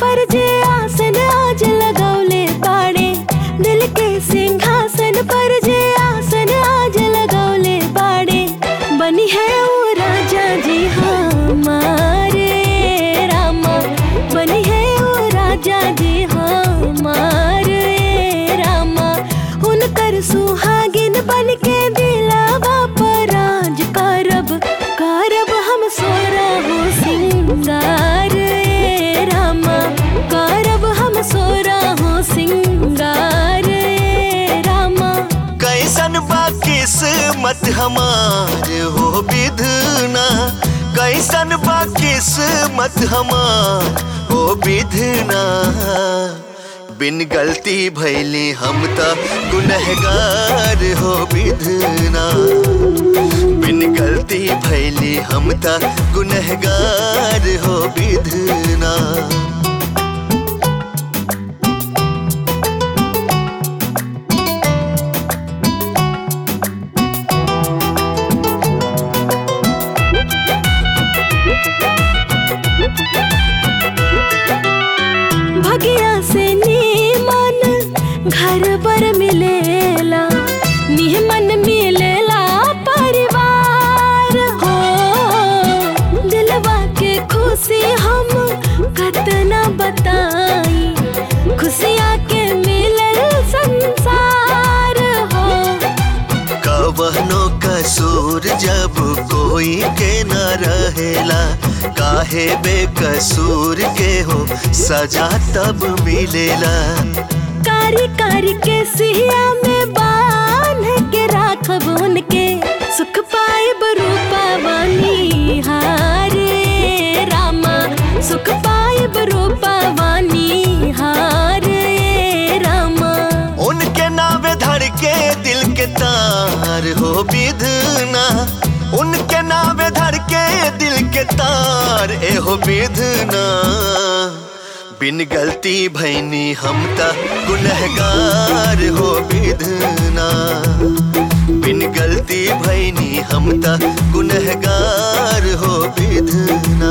पर जे आसन आज लगौले बाड़े दिल के सिंहासन पर जे आसन आज लगौले बाड़े बनी है वो राजा जी हमारे रामा बनी है वो राजा जी हमारे रामा उनकर सुहागिन बन के दिलावा पर राज करब करब हम सोरा हो सिंगार ए रामा करब हम सोरा हो सिंगार ए रामा कैसन बा किस्मत हमार हो विधना कैसन बा किस्मत हमार हो विधना बिन गलती भैली हम त गुनहगार हो विधना बिन गलती भैली हम त गुनहगार हो विधना भगिया से नीमन घर पर मिलेला निहमन मिलेला परिवार हो दिलवा के खुशी हम कतना बताई खुशियाँ के मिलल संसार हो कवनो कसूर जब कोई के न रहेला काहे बेकसूर के हो सजा तब मिलेला कारी कारी के सिया में बांध के राखब उनके सुख पाए रूपा वानी हारे रामा सुख पाए रूपा वानी हारे रामा उनके नावे धर के दिल के तार हो विधना उनके नावे धर के दिल के तार ए हो विधना बिन गलती भैनी हम त गुनहगार हो विधना बिन गलती भैनी हम त गुनहगार हो विधना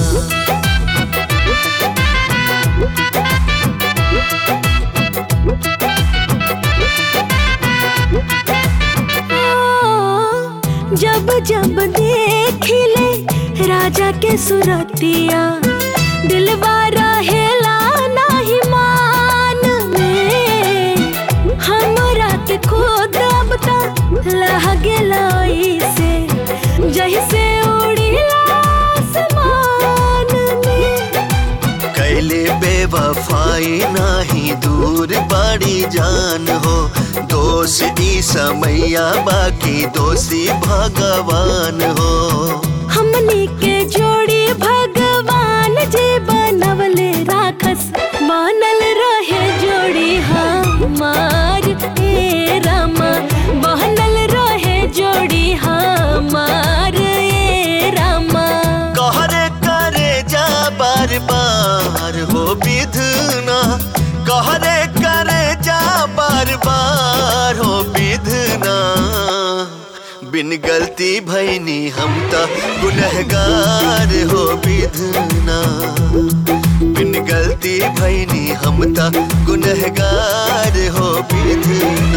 जब जब देखिले राजा के सुरतिया दिलवा रहेला नाही मान में हमरा के खुद अब तक लगे से जैसे उड़ीला आसमान में कैले बेवफाई नाही दूर बड़ी जान हो दोष ई समैया बाकी दोषी भगवान हो हमनी के जोड़ी भगवान जी बनवले राखस बनल रहे जोड़ी हमार ए रामा बनल रहे जोड़ी हमार ए रामा कहरे करे जा बार बार हो विधना कहरे करे जा बार बार हो विधना बिन गलती भैनी हम त गुनहगार हो विधना बिन गलती भैनी हम त गुनहगार हो विधना